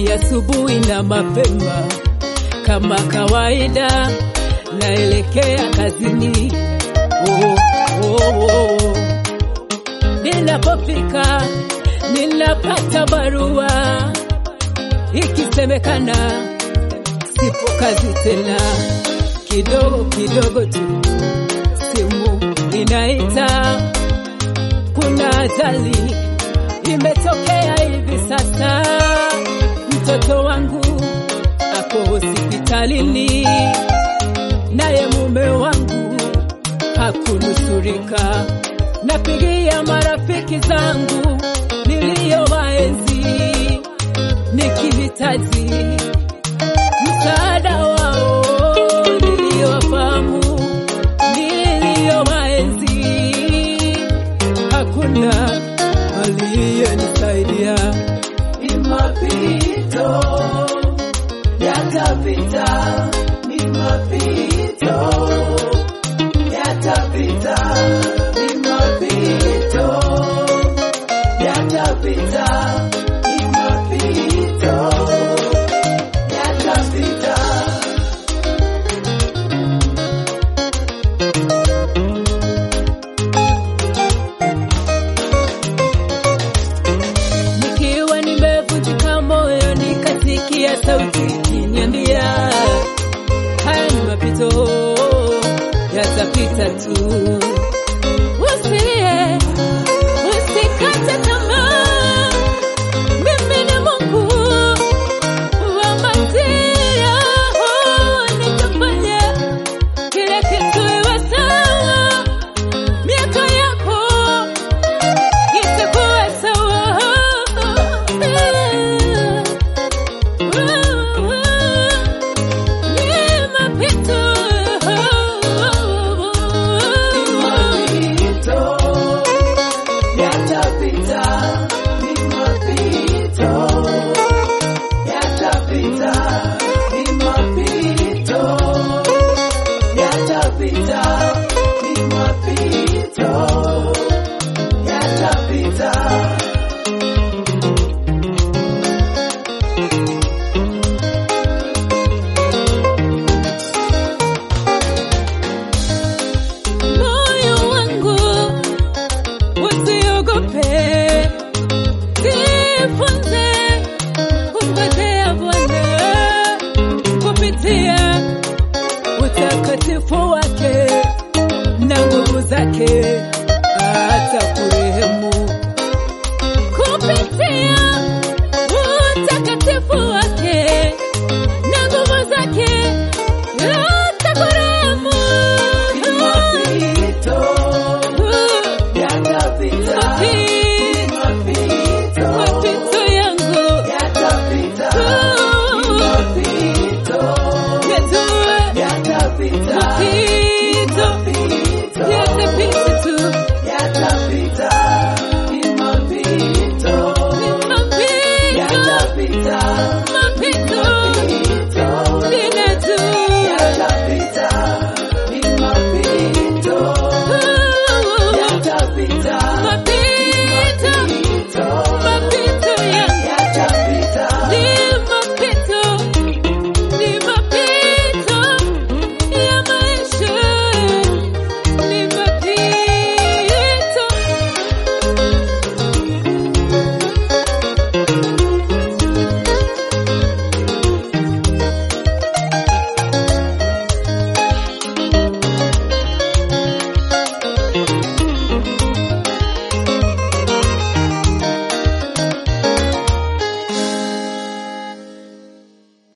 asubuhi na mapema kama kawaida, naelekea kazini. Oh, oh, oh. Ninapofika ninapata barua ikisemekana sipo kazi tena. Kidogo kidogo tu simu inaita, kuna ajali imetokea hivi sasa, mtoto wangu ako hospitalini, naye mume wangu hakunusurika. Napigia marafiki zangu niliyowaenzi nikihitaji msaada wao, niliyowafahamu niliyowaenzi, hakuna aliyenisaidia. Ni mapito yatapita, ni mapito yatapita, ni mapito yatapita, ni mapito yatapita. Nikiwa nimevunjika moyo, nikasikia sauti ikiniambia haya ni mapito, yatapita tu. Usilie, usikate tamaa, mimi ni Mungu wa masia, nitafanya kila kitu iwe sawa, miaka yako itakuwa sawa. Ni mapito. Mapito yatapita, ni mapito yatapita, ni mapito yatapita, ni mapito yatapita. Moyo wangu usiogope, jifunze kumngojea Bwana kupitia utakatifu wake na nguvu zake, atakurehemu kupitia utakatifu wake na nguvu zake, atakurehemu. Mapito yatapita, ni mapito Mapito yangu yatapita, ni mapito yajue yatapita, mapito mapito yatapita tu, yatapita, ni mapito ni mapito yatapita, mapito